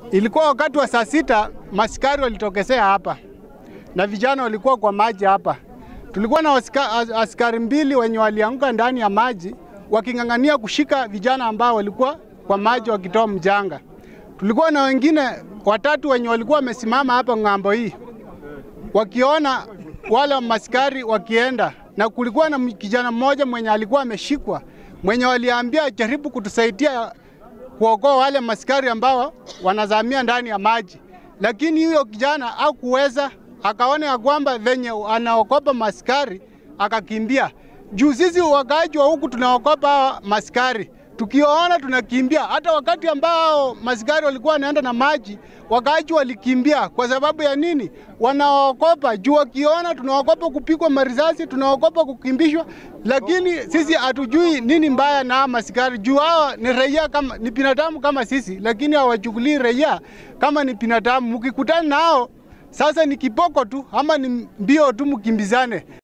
Ilikuwa wakati wa saa sita, maskari walitokezea hapa na vijana walikuwa kwa maji hapa. Tulikuwa na aska, askari mbili wenye walianguka ndani ya maji waking'ang'ania kushika vijana ambao walikuwa kwa maji wakitoa mjanga. Tulikuwa na wengine watatu wenye walikuwa wamesimama hapa ng'ambo hii wakiona wale maskari wakienda, na kulikuwa na kijana mmoja mwenye alikuwa ameshikwa mwenye waliambia jaribu kutusaidia kuokoa wale maskari ambao wanazamia ndani ya maji, lakini huyo kijana hakuweza, akaona ya kwamba venye anaokopa maskari akakimbia. Juu sisi wakaaji wa huku tunaokopa maskari, tukiona tunakimbia. Hata wakati ambao maskari walikuwa wanaenda na maji, wakaaji walikimbia. Kwa sababu ya nini? Wanaokopa juu, wakiona tunaokopa kupigwa marisasi, tunaokopa kukimbishwa, lakini sisi hatujui nini mbaya na maskari juu hao ni raia kama ni binadamu kama sisi, lakini hawachukulii raia kama ni binadamu. Mkikutana nao sasa ni kiboko tu ama ni mbio tu, mkimbizane.